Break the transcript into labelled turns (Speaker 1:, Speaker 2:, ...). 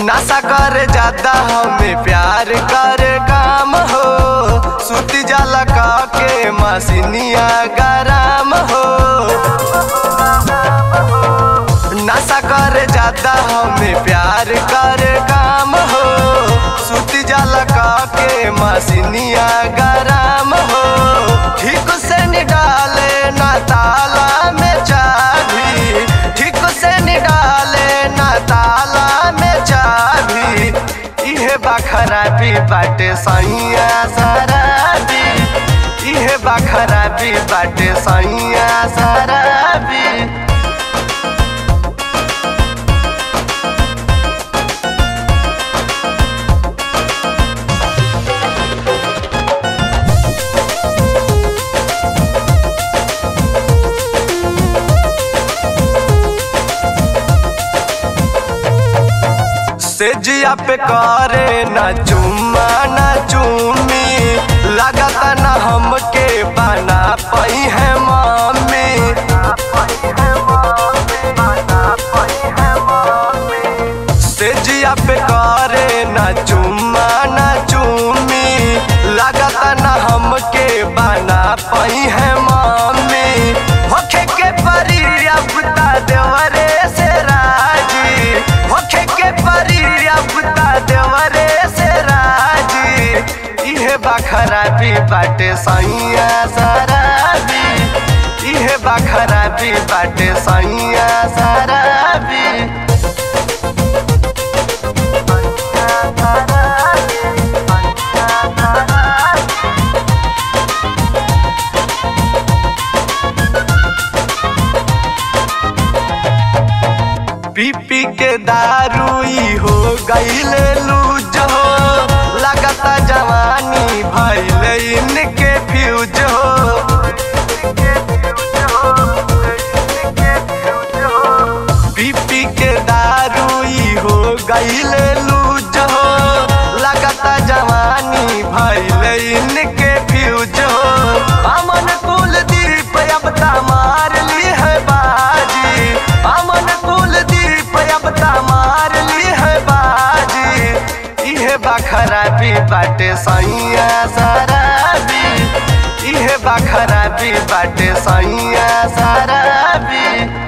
Speaker 1: नशा कर ज्यादा हमें प्यार कर काम हो सुती जाला का के मसीनिया गरम हो नशा कर ज्यादा हमें प्यार कर काम हो सुती जाला का के मसीनिया गरम हो ठीक से निकाले ना ताला में चाबी ठीक से निकाले ना ताला में चाबी इहे बखराबी बाटे सैया शराबी इहे बखराबी बाटे सैया शराबी सेजिया पे करे ना चुम्मा ना चुम्मी लगता ना हमके बना पई है मम्मी सेजिया पे करे ना चुम्मा ना चुम्मी लगता ना हमके बना पई है मम्मी होखे के परी अबता देवरे से राजी होखे के परी अबता देवरे से राजी इहे बखराबी बाटे सैया शराबी इहे बखराबी बाटे सैया शराबी पी पी के दारू ई हो गईले लूज हो लगता जवानी भैले इनके फ्यूज हो पी पी के दारू ई हो गईले लूज हो लगता जवानी भैले इनके फ्यूज हो अमन कुलदीप अब मार ली है बाजी अमन कुलदीप अब मार ली है बाजी इहे बखराबी बाटे सैया शराबी इहे बखराबी बाटे सैया शराबी